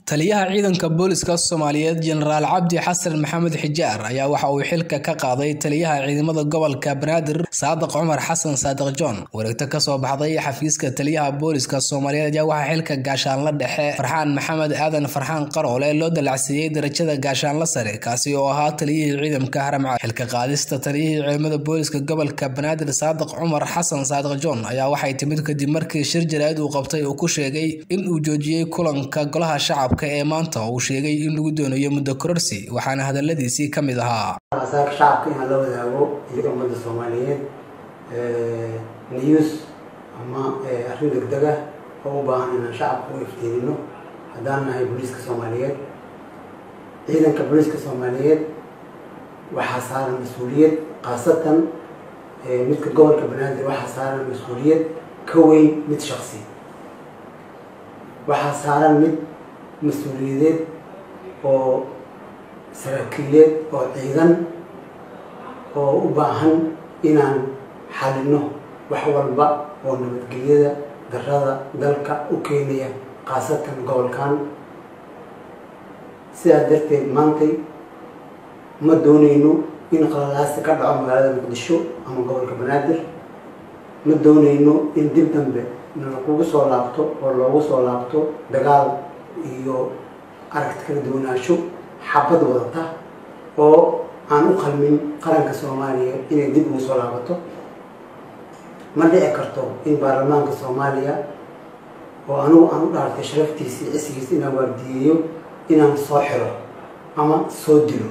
taliyaha ciidanka booliska soomaaliyeed jenaraal cabdi xasan maxamed xijaar ayaa waxa uu xilka ka qaaday taliyaha ciidamada gobolka banaadir saadiq cumar xasan saadiq john wareegto kasoo baxday xafiiska taliyaha booliska soomaaliyeed ayaa waxaa xilka gaashaanla dhexe farxaan maxamed aadan farxaan qaroole loo dalacsiiyey darajada gaashaanla sare kaasi oo ahaa taliyihii ciidamka haramcad xilka qaadista taliyihii ciidamada booliska gobolka banaadir saadiq cumar xasan saadiq john ayaa waxay timid kadib markii shir jaraa'id uu qabtay uu ku sheegay in uu joojiyey kulanka golaha shacabka ee maanta uu sheegay in lagu doonayo muddo kororsi waxaana hadaladiisii ka mid ahaa asaaka shacabka inaan la wadaago iyo ummadda soomaaliyeed news ama arrin degdeg ah oo u baahan inaan shacabka u iftiinino haddaan nahay booliiska soomaaliyeed ciidanka booliiska soomaaliyeed waxaa saaran mas-uuliyad khaasatan midka gobolka banaadir waxaa saaran mas-uuliyad ka weyn mid shaksi waxaa saaran mid mas-uuliyadeed oo saraakiileed oo ciidan oo u baahan inaan xalino wax walba oo nabadgelyada darada dalka u keenaya khaasatan gobolkan sidaas darteed maantay ma dooneyno in qalalaasi ka dhaco magaalada muqdisho ama gobolka banaadir ma dooneyno in dib dambe nalakugu soo laabto oo loogu soo laabto dagaal iyo aragti kala duwanaansho xabad wadata oo aan u qalmin qaranka soomaaliya inay dib ugu soo laabato ma dhici karto in baarlamaanka soomaaliya oo anigu aan u dhaartay sharaftiisa iyo cisigiisa inaan waardiyeeyo inaan soo xiro ama soo dilo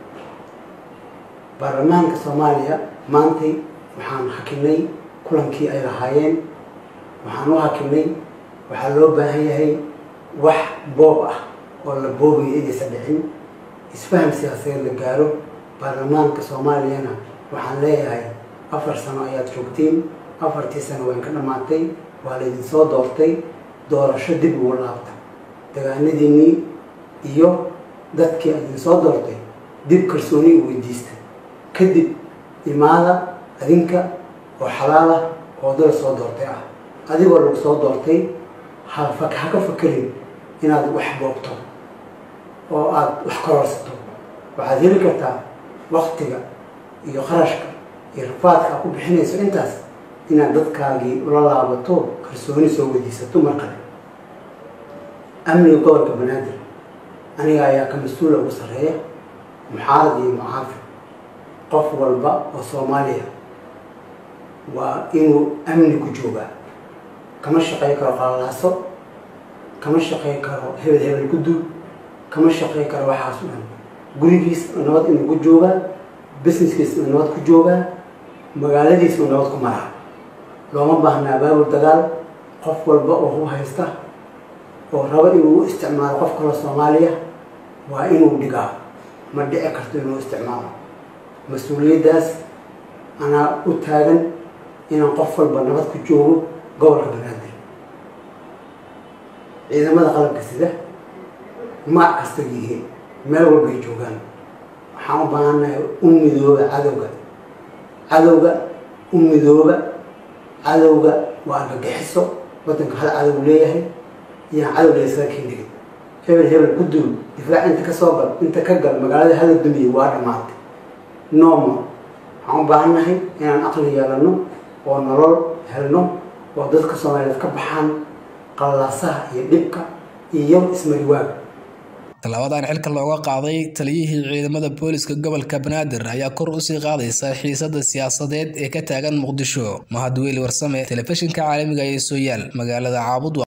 baarlamaanka soomaaliya maantay waxaan hakinay kulankii ay lahaayeen waxaan u hakinay waxaa loo baahan yahay wax boob ah oo la boobayo inaysan dhicin isfaham siyaasadeed la gaaro baarlamaanka soomaaliyana waxaan leeyahay afar sano ayaad joogtiin afartii sano wayn ka dhammaatay waa laydin soo doortay doorasho dib ugu laabta dagaanadiinnii iyo dadkii aydin soo doortay dib kalsooni u weydiista kadib imaada adinka oo xalaal ah oo dal soo doortay ah adigoo lagu soo doortay ha ha ka fakerin inaad wax boogto oo aada wax kororsato waxaad heli kartaa waktiga iyo qarashka iyo rafaadka aad ku bixinayso intaas inaad dadkaagii ula laabato kalsooni soo weydiisato mar kale amniga gobolka banaadir aniga ayaa ka mas-uula ugu sarreeya muxaarad iyo mucaafid qof walba oo soomaaliya waa inuu amni ku joogaa kama shaqey karo qalalaaso kama shaqey karo hebel hebel ku duul kama shaqey karo waxaas o dhan gurigiis nabad inuu ku joogaa businesskiis uu nabad ku joogaa magaaladiis uu nabad ku maraa looma baahna abaabul dagaal qof walba oo u haysta oo rabo inuu u isticmaalo qof kaloo soomaaliya waa inuu dhigaa ma dhici karto inuu isticmaalo mas-uuliyaddaas anaa u taagan inaan qof walba nabad ku joogo gobolka banaadir ciidamada qalabka sida maac kasta yihiin meel walbay joogaan waxaan u baahannahay u midooba cadowga cadowga u midooba cadowga waa argagixiso waddanka hal cadow leeyahay iyaan cadow laysaga kendhigin hebel hebel ku duul difaac inta ka soo gal inta ka gal magaalada hada dumiye waa dhammaatay nooma waxaan u baahannahay inaan aqli yeelano oo nolol helno oo dadka soomaaliyeed ka baxaan qallalaasaha iyo dhibka iyo ismariwaaga tallaabadan xilka looga qaaday taliyihii ciidamada booliska gobolka banaadir ayaa kor usii qaadaysa xiisada siyaasadeed ee ka taagan muqdisho mahad weyli warsame telefishinka caalamiga ee sooyaal magaalada caabud